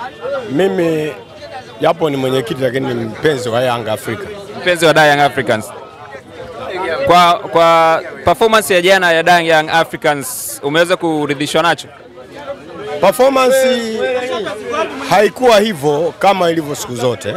Mimi japo ni mwenyekiti lakini ni mpenzi wa Yanga Afrika. Mpenzi wa Young Africans. Kwa, kwa performance ya jana ya Young Africans umeweza kuridhishwa nacho? Performance haikuwa hivyo kama ilivyo siku zote,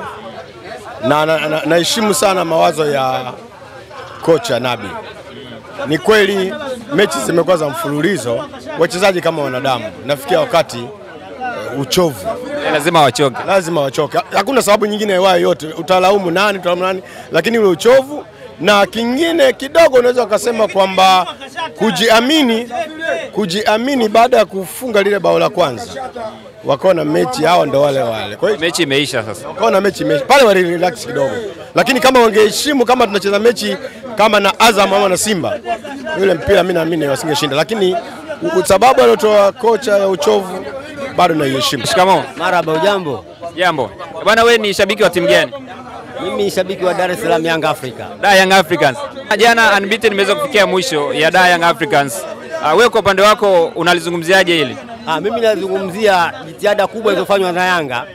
na naheshimu na, na sana mawazo ya kocha Nabi. Ni kweli mechi zimekuwa za mfululizo, wachezaji kama wanadamu, nafikia wakati uh, uchovu lazima wachoke, lazima wachoke. Hakuna sababu nyingine ya yote, utalaumu nani, utalaumu nani, lakini ule uchovu na kingine kidogo unaweza ukasema kwamba kujiamini, kujiamini baada ya kufunga lile bao la kwanza, wakaona mechi hao ndo wale wale. Kwa hiyo mechi imeisha sasa, wakaona mechi imeisha pale, wali relax kidogo, lakini kama wangeheshimu kama tunacheza mechi kama na Azam ama na Simba, yule mpira mimi naamini wasingeshinda, lakini sababu aliotoa kocha ya uchovu bado naiheshimu. Shikamoo. Marhaba, ujambo? Jambo. Bwana, wewe ni shabiki wa timu gani? Mimi ni shabiki wa Dar es Salaam Young Africa. Da Young Africans. Jana unbeaten imeweza kufikia mwisho ya Da Young Africans. Uh, wewe kwa upande wako unalizungumziaje hili? Ah, mimi nazungumzia jitihada kubwa zilizofanywa na Yanga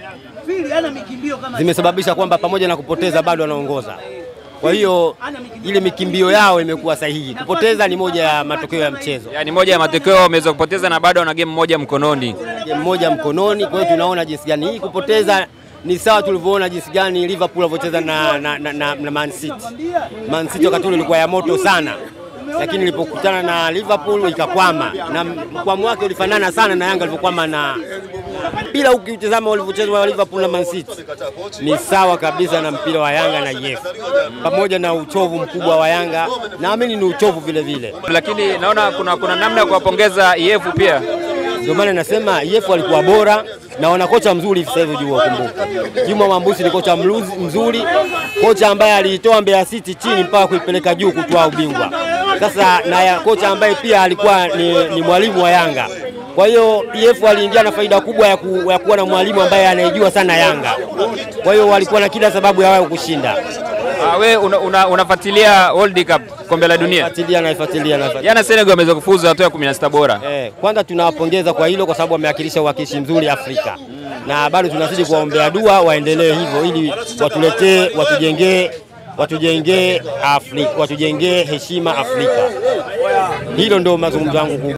zimesababisha kwamba pamoja na kupoteza bado wanaongoza. Kwa hiyo ile mikimbio yao imekuwa sahihi. Kupoteza ni moja ya matokeo ya mchezo, yaani moja ya matokeo wameweza kupoteza na bado wana game moja mkononi, game moja mkononi. Kwa hiyo tunaona jinsi gani hii kupoteza ni sawa tulivyoona jinsi gani Liverpool walivyocheza na, na, na, na, na Man City. Man City wakati ule ilikuwa ya moto sana, lakini ilipokutana na Liverpool ikakwama, na mkwamo wake ulifanana sana na Yanga alivyokwama na mpira. Ukitazama walivyocheza wa Liverpool na Man City ni sawa kabisa na mpira wa Yanga na EF, pamoja na uchovu mkubwa wa Yanga, naamini ni uchovu vile vile, lakini naona kuna, kuna namna ya kuwapongeza EF pia. Ndio maana nasema EF walikuwa bora na wana kocha mzuri sasa hivi juu, kumbuka Juma Mwambusi ni kocha mzuri, kocha ambaye aliitoa Mbeya City chini mpaka kuipeleka juu kutwaa ubingwa. Sasa na kocha ambaye pia alikuwa ni, ni mwalimu wa Yanga. Kwa hiyo EF waliingia na faida kubwa ya, ku, ya kuwa na mwalimu ambaye anaijua sana Yanga. Kwa hiyo walikuwa na kila sababu ya wao kushinda. Uh, we unafuatilia una, una World Cup kombe la dunia? Nafuatilia, nafuatilia, nafuatilia. Jana Senegal wameweza kufuzu hatua ya 16 bora. Eh, kwanza tunawapongeza kwa hilo kwa sababu wamewakilisha uwakilishi mzuri Afrika na bado tunazidi kuwaombea dua waendelee hivyo ili watuletee watujengee watujengee Afrika watujengee heshima Afrika. Hilo ndio mazungumzo yangu.